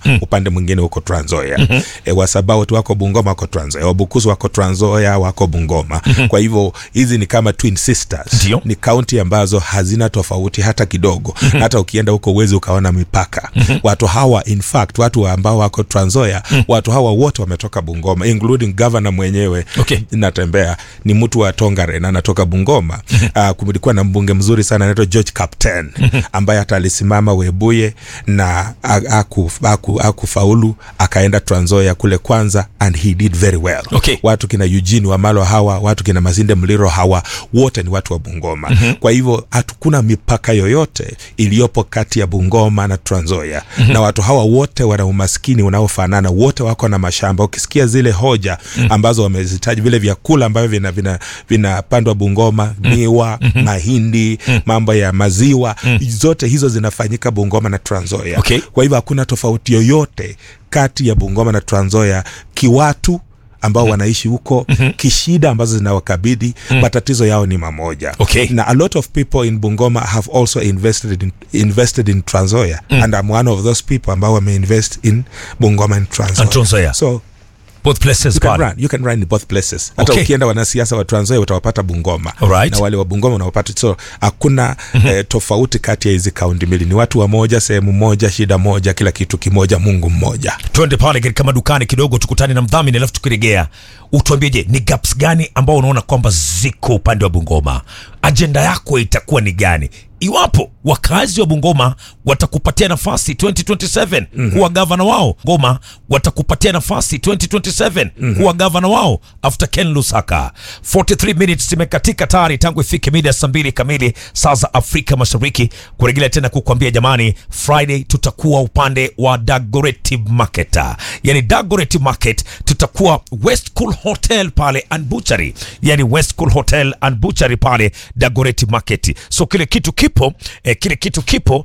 mm. upande mwingine huko Trans Nzoia mm-hmm. e, Wasabaot wako Bungoma wako Trans Nzoia, Wabukusu wako Trans Nzoia wako Bungoma mm-hmm. kwa hivyo hizi ni kama twin sisters Ndio. ni kaunti ambazo hazina tofauti hata kidogo mm-hmm. hata ukienda huko uwezi ukaona mipaka mm-hmm. watu hawa in fact watu ambao wako Trans Nzoia mm-hmm. watu hawa wote wametoka Bungoma including governor mwenyewe Okay. natembea ni mtu wa Tongaren anatoka Bungoma uh, kulikuwa na mbunge mzuri sana anaitwa George Captain ambaye hata alisimama Webuye na akufaulu aku, aku faulu, akaenda Trans Nzoia kule kwanza and he did very well Okay. watu kina Eugene Wamalo hawa watu kina Masinde Mliro hawa wote ni watu wa Bungoma mm-hmm. kwa hivyo hatukuna mipaka yoyote iliyopo kati ya Bungoma na Trans Nzoia mm-hmm. na watu hawa wote wana umaskini unaofanana wote wako na mashamba ukisikia zile hoja mm-hmm. ambazo wamezitaja vile vyakula ambavyo vinapandwa vina, vinapandwa Bungoma miwa mm-hmm. mahindi mm-hmm. mambo ya maziwa mm-hmm. zote hizo zinafanyika Bungoma na Trans Nzoia Okay. kwa hivyo hakuna tofauti yoyote kati ya Bungoma na Trans Nzoia kiwatu ambao mm-hmm. wanaishi huko mm-hmm. kishida ambazo zinawakabidhi mm-hmm. matatizo yao ni mamoja Okay. na a lot of people in Bungoma have also invested in, invested in Trans Nzoia mm. and I'm one of those people ambao wameinvest in Bungoma and Trans And Trans Nzoia. so both places you can pale run you can run in both places hata Okay. ukienda wanasiasa wa Trans Nzoia utawapata Bungoma Alright. na wale wa Bungoma unawapata so hakuna mm-hmm. eh, tofauti kati ya hizi kaunti mbili ni watu wa moja sehemu moja shida moja kila kitu kimoja Mungu mmoja twende pale katika madukani kidogo tukutane na mdhamini alafu tukirejea utuambieje ni gaps gani ambao unaona kwamba ziko upande wa bungoma ajenda yako itakuwa ni gani iwapo wakazi wa bungoma watakupatia nafasi 2027 mm-hmm. kuwa gavana wao ngoma watakupatia nafasi 2027 mm-hmm. kuwa gavana wao after ken lusaka 43 minutes zimekatika tayari tangu ifike mida ya saa mbili kamili saa za afrika mashariki kurejelea tena kukwambia jamani friday tutakuwa upande wa dagoretti market yani dagoretti market tutakuwa west cool hotel pale and butchery yani west cool hotel and butchery pale dagoretti market so kile kitu kipo eh, kile kitu kipo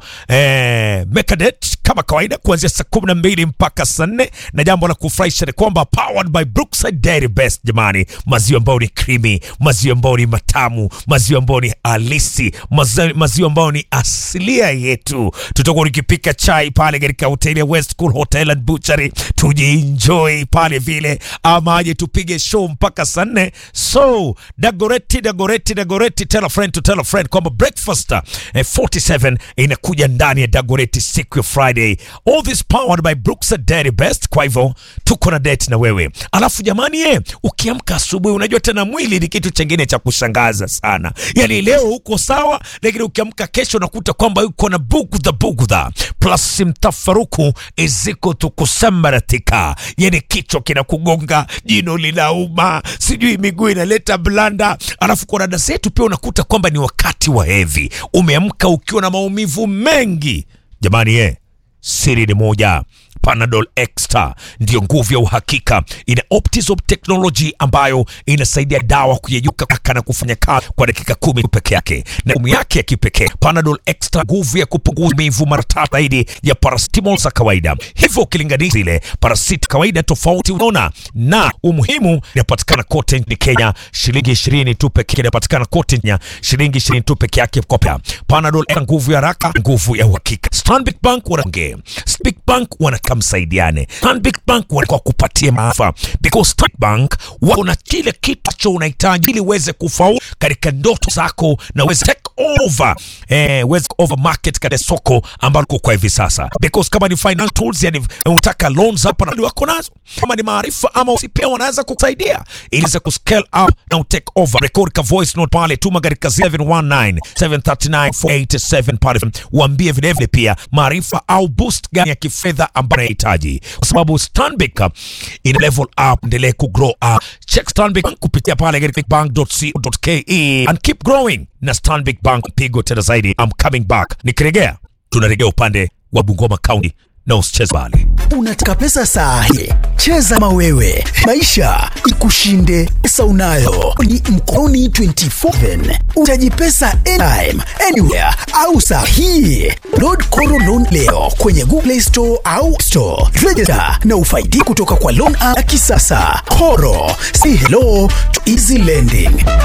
eh, mekadet kama kawaida kuanzia saa kumi na mbili mpaka saa nne na jambo la kufurahisha ni kwamba powered by brookside dairy best jamani maziwa ambayo ni creamy maziwa ambayo ni matamu maziwa ambayo ni halisi maziwa maziwa ambayo ni asilia yetu tutakuwa nikipika chai pale katika hoteli ya west cool hotel and butchery tujienjoy pale vile ama aje tupige show mpaka saa nne so dagoretti dagoretti dagoretti tell a friend to tell a friend kwamba breakfast eh, 47 inakuja ndani ya dagoretti siku ya friday all this powered by brookside dairy best kwa hivyo tuko na date na wewe alafu jamani ye ukiamka asubuhi unajua tena mwili ni kitu chengine cha kushangaza sana yani leo uko sawa lakini ukiamka kesho unakuta kwamba uko na bugudha bugudha plus mtafaruku iziko tukusambaratika yani kichwa kinakugonga jino linauma sijui miguu inaleta blanda alafu kwa dada zetu pia unakuta kwamba ni wakati wa hevi umeamka ukiwa na maumivu mengi jamani ye siri ni moja Panadol Extra ndiyo nguvu ya uhakika. Ina Optizop technology ambayo inasaidia dawa kuyeyuka haraka na kufanya kazi kwa dakika kumi peke yake, na nguvu yake ya kipekee. Panadol Extra, nguvu ya kupunguza maumivu mara tatu zaidi ya paracetamol za kawaida, hivyo ukilinganisha ile paracetamol kawaida, tofauti unaona. Na umuhimu, inapatikana kote nchini Kenya, shilingi ishirini tu pekee. Inapatikana kote Kenya, shilingi ishirini tu peke yake. Kopya Panadol Extra, nguvu ya haraka, nguvu ya uhakika. Stanbic Bank wanaongea, Stanbic Bank wana msaidiane. Stanbic Bank kwa kupatia maafa because Stanbic Bank wako na kile kitu cho unahitaji ili uweze kufaulu katika ndoto zako na uweze take over eh, uweze over market katika soko ambalo uko kwa hivi sasa, because kama ni financial tools, yani unataka loans hapa na wako nazo, kama ni maarifa ama usipia, wanaweza kukusaidia ili uweze kuscale up na take over. Record ka voice note pale, tuma katika 719 739 487 pale, uambie vile vile pia maarifa au boost gani ya kifedha ambayo unahitaji, kwa sababu Stanbic ina level up, endelee ku grow up. Check Stanbic kupitia pale katika bank.co.ke and keep growing na Stanbic Bank. Pigo tena zaidi, I'm coming back. Nikirejea tunarejea upande wa Bungoma County na usicheze bali. Unataka pesa saa hii? Cheza kama wewe, maisha ikushinde. Pesa unayo ni mkononi 24/7. Utaji pesa anytime, anywhere au saa hii. Load Koro Loan leo kwenye Google Play Store au Store. Register na ufaidi kutoka kwa loan app ya kisasa. Koro, say hello to easy lending.